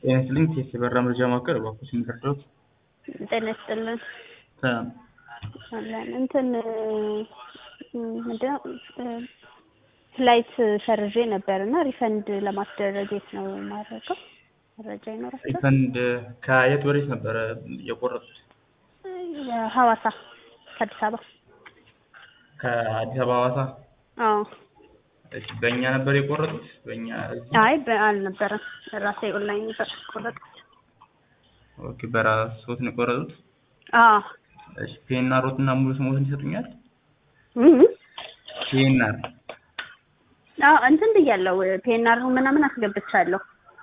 ጤና ይስጥልኝ ቴስ የበራ መረጃ ማዕከል እባክዎት የሚረዳዎት? ጤና ይስጥልን ሰላም አለን እንትን ምንድነው ፍላይት ሰርዤ ነበር እና ሪፈንድ ለማስደረግ የት ነው የማደርገው? መረጃ ይኖራል? ሪፈንድ ከየት ወዴት ነበረ የቆረጡት? ሐዋሳ ከአዲስ አበባ ከአዲስ አበባ ሐዋሳ? አዎ እሺ በእኛ ነበር የቆረጡት? በእኛ እዚህ? አይ በ- አልነበረም ራሴ ኦንላይን ነበር ቆረጥኩት። ኦኬ በራስዎት ነው የቆረጡት? አዎ እሺ ፒኤንአር እና ሙሉ ስሞትን ይሰጡኛል? እም ፒኤንአር አዎ እንትን ብያለሁ ፔናር ምናምን አስገብቻለሁ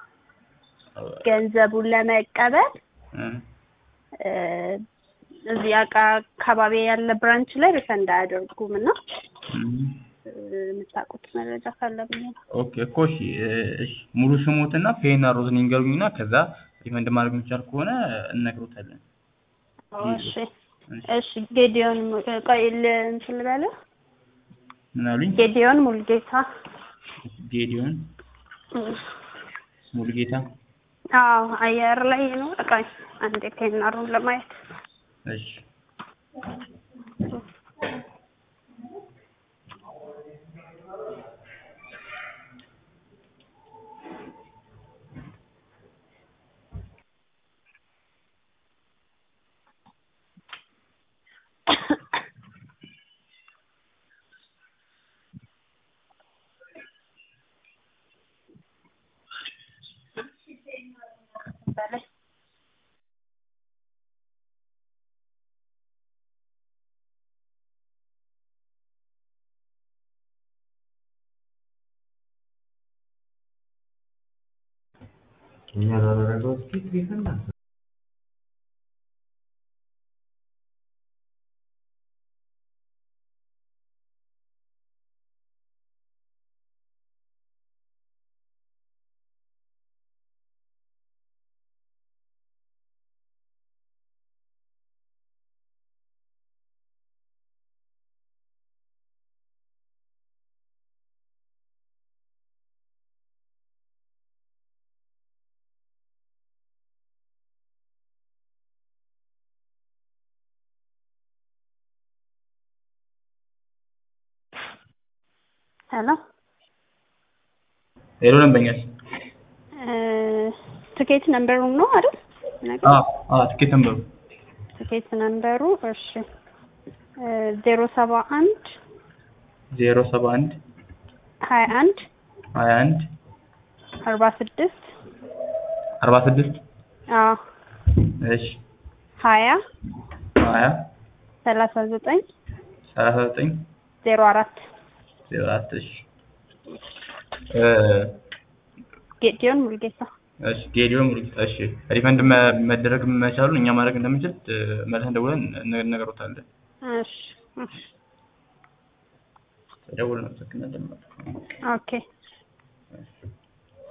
ገንዘቡን ለመቀበል እ እ እዚህ አቃ አካባቢ ያለ ብራንች ላይ ሪፈንድ አያደርጉም እና እም እ የምታውቁት መረጃ ካለ ብዬ ነው። ኦኬ እኮ እሺ እ እሺ ሙሉ ስሞትና ፒኤንአርዎትን ይንገሩኝና ከዛ ሪፈንድ ማድረግ የሚቻል ከሆነ እንነግሮታለን። እሺ እሺ ጌዲዮን mu- ቆይ ል- እንትን ልበለው ምን አሉኝ? ጌዲዮን ሙልጌታ ጌዲዮን እም። ሙሉጌታ አዎ አየር ላይ ነው። ቆይ አንዴ ፔናሩን ለማየት እሺ በላይ እኛ ላደረገው እስኪ ሪፈንድ አንተ ሄሎ ሄሎ ደንበኛስ? እ ትኬት ነምበሩን ነው አይደል? ነገር አዎ አዎ ትኬት ነምበሩ ትኬት ነምበሩ እሺ ዜሮ ሰባ አንድ ዜሮ ሰባ አንድ ሀያ አንድ ሀያ አንድ አርባ ስድስት አርባ ስድስት አዎ እሺ ሀያ ሀያ ሰላሳ ዘጠኝ ሰላሳ ዘጠኝ ዜሮ አራት ዜሮ አራት እሺ እ ጌዲዮን ሙልጌታ እሺ ጌዲዮን ሙሉጌታ እሺ ሪፈንድ መ- መደረግ መቻሉን እኛ ማድረግ እንደምንችል እ መልሰን ደውለን እነ- እነግሮታለን። እሺ እሺ ደውለን እናመሰግናለን። ኦኬ እሺ